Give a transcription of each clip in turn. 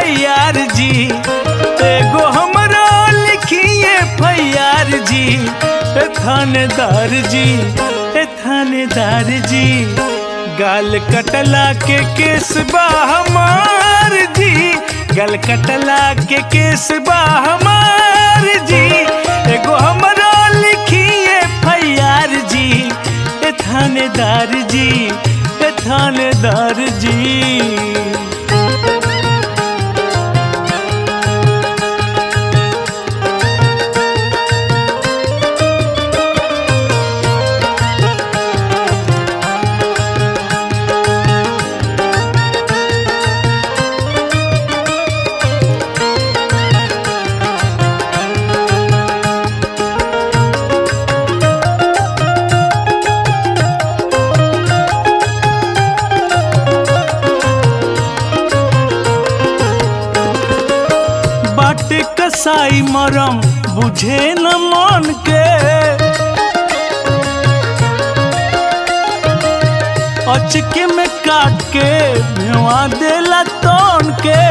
फैयार जी एगो हमरो लिखिए फैयार जी ए थानेदार जी ए थानेदार जी गाल कटला के केस बा हमार जी गाल कटला के केस बा हमार जी एगो हमरो लिखिए फैयार जी ए थानेदार जी ए थानेदार जी बाटे कसाई मरम बुझे न मन के अचके में काट के भेवा देला तन के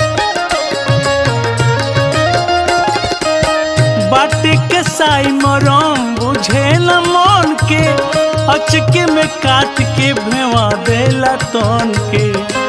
बाटे कसाई मरम बुझे न मन के अचके में काट के भेवा देला तन के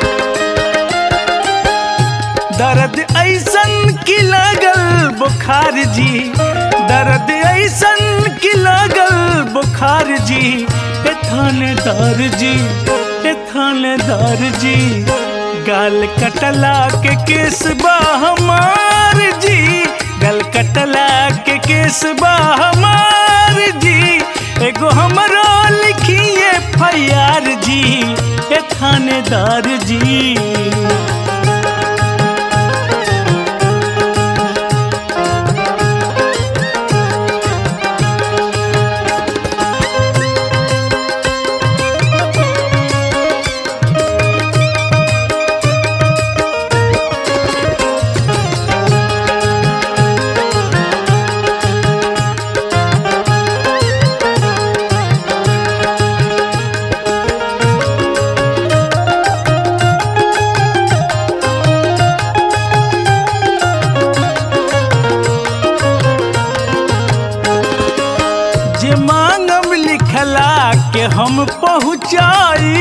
दर्द ऐसन की लगल बुखार जी दर्द ऐसन की लगल बुखार जी ए थानेदार जी ए थानेदार जी गाल कटला के केस बा हमार जी गाल कटला के केस बा हमार जी एगो हमरो लिखिए फैयार जी ए थानेदार जी जे मांगम लिखला के हम पहुँचाई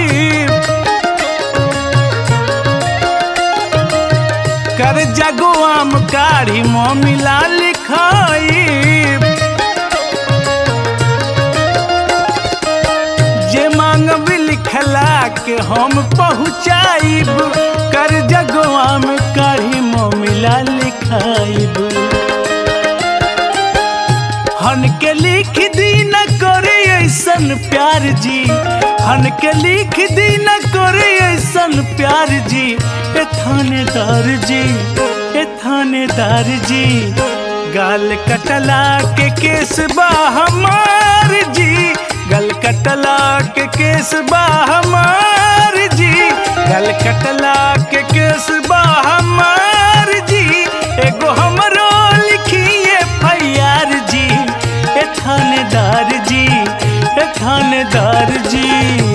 कर जगुआम काढ़ी मिला लिखाई जे मांगब लिखला के हम पहुँचाइब कर जगुआम काढ़ी मिला लिखाइब हन के लिख दी न करे ऐसन प्यार जी हन के लिख दी न करे ऐसन प्यार जी ए थानेदार जी ए थानेदार जी गाल कटला के केस बा हमार जी गल कटला के केस बा हमार जी गल कटला के केस बा हमार जी एगो हमरो लिखिए फैयार जी ए थानेदार जी ए थानेदार जी